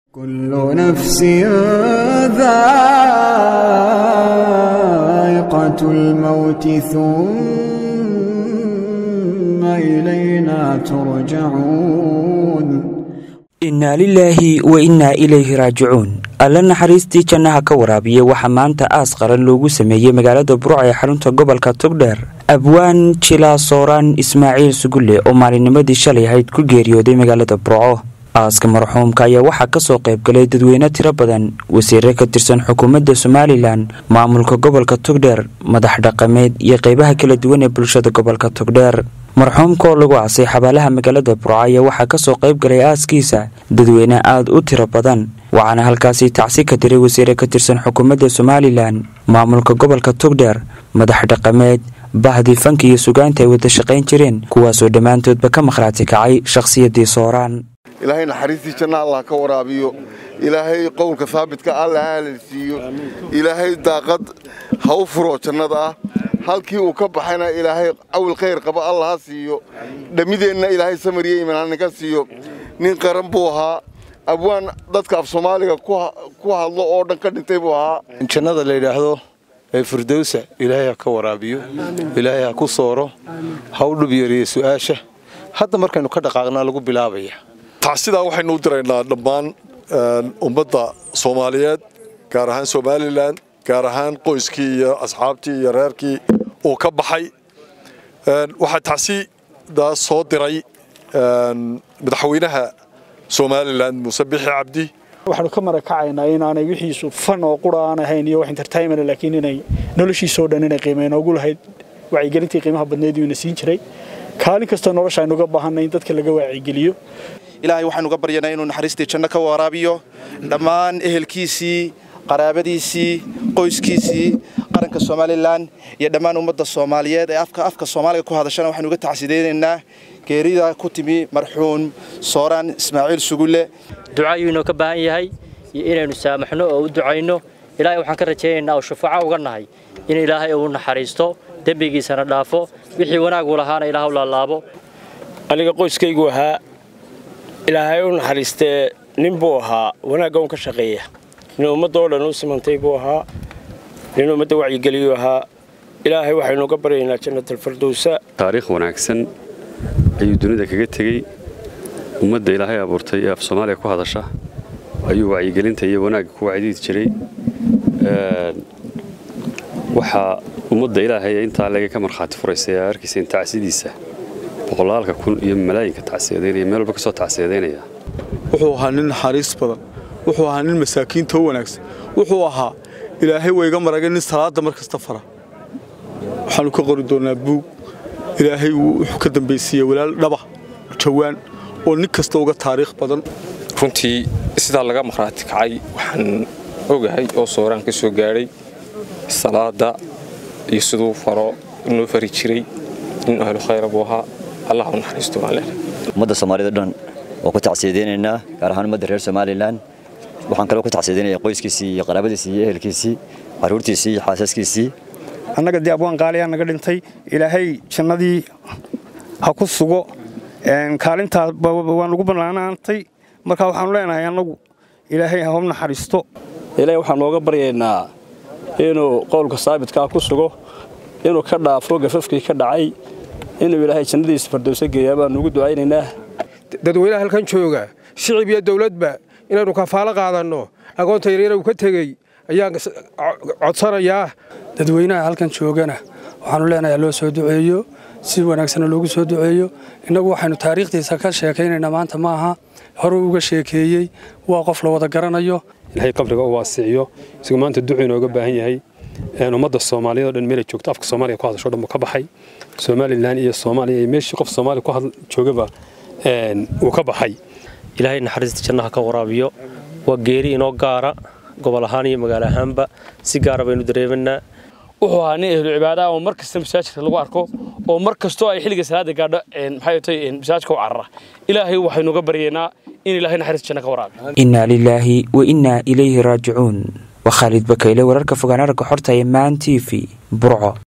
كل نفس ذائقة الموت ثم إلينا ترجعون innaa lilaahi wa innaa ilayhi raajicuun alla naxariistii jannaha ka waraabiya waxaa maanta aas qaran loogu sameeyey magaalada burca ee xarunta gobolka togdheer abwaan jilaa sooraan ismaaciil sugulle oo maalinnimadii shalay ahayd ku geeriyooday magaalada burco aaska marxuumka ayaa waxaa kasoo qaybgalay dadweyne tiro badan wasiire ka tirsan xukuumadda somalilan maamulka gobolka togdheer madax dhaqameed iyo qeybaha kala duwan ee bulshada gobolka togdheer marxuumka oo lagu aasay xabaalaha magaalada burco ayaa waxaa kasoo qaybgalay aaskiisa dadweyne aada u tiro badan waxaana halkaasi tacsi ka diray wasiire ka tirsan xukuumadda somalilan maamulka gobolka togdheer madax dhaqameed bahdi fanka iyo sugaanta ay wada shaqayn jireen kuwaasoo dhammaantoodba ka makhraati kacay shakhsiyadii sooraan ilaahay naxariistii janna allah ka waraabiyo ilaahay qowlka haabitka alla ha halalsiiyo ilaahay daaqad ha u furo jannada ah halkii uu ka baxayna ilaahay cawil khayr qaba alla ha siiyo dhammideenna ilaahay samariya imanaanin ka siiyo nin qaran buu ahaa abwaan dadka af soomaaliga ku hadlo oo dhan ka dhintay buu ahaa jannada la yidhaahdo ee firdowsa ilaahay ha ka waraabiyo ilaahay ha ku sooro ha u dhub yariyo su'aasha hadda markaynu ka dhaqaaqnaa lagu bilaabaya tacsidaa waxaynu u diraynaa dhammaan ummadda soomaaliyeed gaar ahaan somalilan gaar ahaan qoyskii iyo asxaabtii iyo reerkii uu ka baxay waxaa tacsidaa soo diray madaxweynaha somalilan muuse bixi cabdi waxaanu ka marakacaynaa inaanay wixiisu fan oo qura aan ahayn iyo wax entertainment laakiin inay noloshiisoo dhan inay qiimeyn ugu lahayd wacyigelintii qiimaha badneed uu ina siin jiray kaalin kastoo nolosha aynuga baahanay in dadka laga waacigeliyo ilaahay waxaynu ga baryanaa inuu naxariistii janno ka waraabiyo dhammaan ehelkiisii qaraabadiisii qoyskiisii qaranka somalilan iyo dhammaan ummadda soomaaliyeed ee afka afka soomaaliga ku hadashana waxaynu uga tacsideynaynaa geerida ku timi marxuum sooraan ismaaciil sugulle ducayuu inoo ka baahan yahay iyo inaynu saamaxno oo u ducayno ilaahay waxaan ka rajaynaynaa oo shufaaco uga nahay in ilaahay uu naxariisto dembigiisana dhaafo wixii wanaagu lahaana ilaahu laalaabo aniga qoyskaygu ahaa ilaahay u naxariistee nin buu ahaa wanaagga un ka shaqeeya nin ummadda oo dhan u simantay buu ahaa nin ummadda wacyigeliyuu ahaa ilaahay waxaynu uga baryaynaa jannatalfardowsa taariikh wanaagsan ayuu dunida kaga tegey ummadda ilaahay abuurtay ee af soomaaliya ku hadasha ayuu wacyigelinta iyo wanaagga ku wacdiidi jiray waxaa ummadda ilaahay intaa laga ka markhaati furaysa ee arkiisa tacsidiisa boqolaalka kun iyo malaayinka tacsiyadeynaya meel walba ka soo tacsiyadeynaya wuxuu ahaa nin naxariis badan wuxuu ahaa nin masaakiinta u wanaagsan wuxuu ahaa ilaahay wayga maragay nin salaadda mar kasta fara waxaannu ka qori doonnaa buug ilaahay wuxuu ka dambaysiiyey walaal dhaba jawaan oo nin kasta uga taariikh badan runtii sidaa laga markhaati kacay waxaan ogahay oo sooraan ka soo gaadhay salaadda iyo siduu faro inoo fari jiray nin ahlu khayra buu ahaa allah u naxariisto baan leenahay ummadda soomaalida dhan waa ku tacsiyadeynaynaa gaar ahaan ummadda reer somalilan waxaan kaloo ku tacsiyadeynayaa qoyskiisii iyo qaraabadiisii iyo ehelkiisii carruurtiisii iyo xaasaskiisii annaga dee abwaan qaaliyaa naga dhintay ilaahay jannadii ha ku sugo kaalintaas waan ugu bannaanaantay marka waxaanu leenahay annagu ilaahay ha u naxariisto ilaahay waxaan nooga baryaynaa inuu qowlka saabitkaa ku sugo inuu ka dhaafo gafafkii ka dhacay inuu ilaahay jannadiisa fardowso geeyaa baan ugu ducaynaynaa dadweynaha halkan jooga shicib iyo dawladba inaynu kafaalo qaadanno agoonta yaryar uu ka tegey ayaan codsanayaa dadweynaha halkan joogana waxaanu leenahay loo soo duceeyo si wanaagsanna loogu soo duceeyo innagu waxaynu taariikhdiisa ka sheekaynaynaa maanta ma aha horuu uga sheekeeyey waa qof la wada garanayo ilaahay qabriga u waasiciyo isagoo maanta ducu inooga baahan yahay ummadda soomaaliyeed oo dhan meelay joogto afka soomaaliya ku hadasho dhan buu ka baxay somalilan iyo soomaaliya iyo meeshii qof soomaaliya ku joogaba wuu ka baxay ilaahay naxariista jannaha ka waraabiyo waa geeri inoo gaara gobol ahaan iyo magaalo ahaanba si gaara baynu dareemanaa wuxuu ahaa nin ehlu cibaadaha oo mar kasta masaajidka lagu arko oo mar kastoo ay xilliga salaada gaadho maxay tahay masaajidka u carara ilaahay waxaynu uga baryaynaa in ilaahay naxariista janna ka waraabiyo innaa lilaahi wa innaa ilayhi raajicuun waa khaalid bakayle wararka fogaan aragga xorta ee maan t v burco